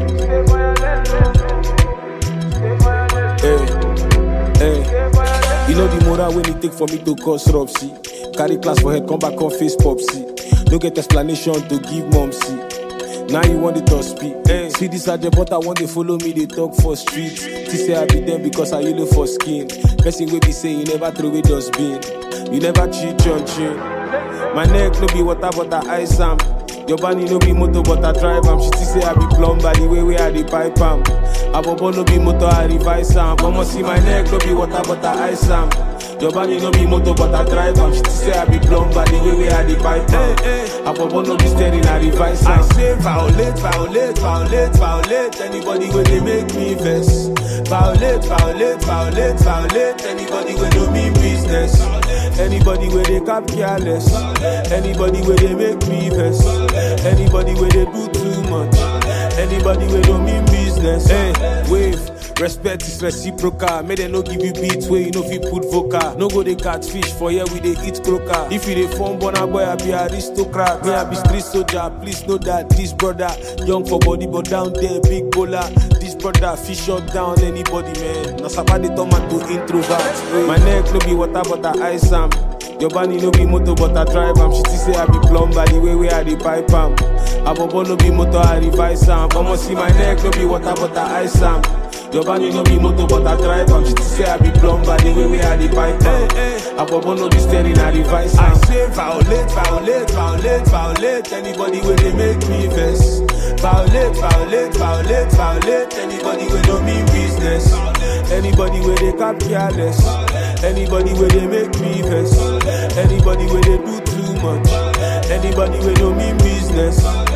Hey, hey. You know the moral when it take for me to cause rub, see. Carry class for head, come back on face pop, see. No get explanation to give mom, see. Now you want it to speak. Hey. See this agent, but I want they follow me, they talk for street. They say I be them because I yellow for skin. Person will be saying you never throw away dustbin. You never cheat on chin. My neck no be water, but I ice am. Your body no be motor, but I drive am. She still say I be plumber, the way where I dey pipe am. Abobo no be motor, I revise am. Mama see my neck no be water, but I ice am. Your body no be motor, but I drive am. She still say I be plumber, the way where I dey pipe am. Abobo no be steering, I revise am. I say violate, violate, violate, violate. Anybody where they make me vex. Violate, violate, violate, violate. Anybody where do me business. Anybody where they cap careless. Anybody where they make me vex. Anybody where they do too much. Anybody where don't mean business. Hey, wave. Respect is reciprocal. May they no give you beats where you know if you put vocal. No go they catfish for here we they eat croaker. If you they form born boy, I be aristocrat. Me I be street soldier. Please know that this brother young for body but down there big bowler. This brother fish shut down anybody man. Na sabadi tomato introvert. My neck no be water but I ice am. Your body no be motor but I drive am. She still say I be plumber the way where I dey pipe am. Abobo no be motor I revise am. Mama see my neck no be water but I ice am. Your body no be motor but I drive am. She still say I be plumber the way where I dey pipe am. Abobo no be steering I revise am. I say violate, violate, violate, violate. Anybody where they make me vex. Violate, violate, violate, violate. Anybody where no mean business. Anybody where they cap careless. Anybody where they make me vex. Anybody where they do too much. Anybody where no mean business.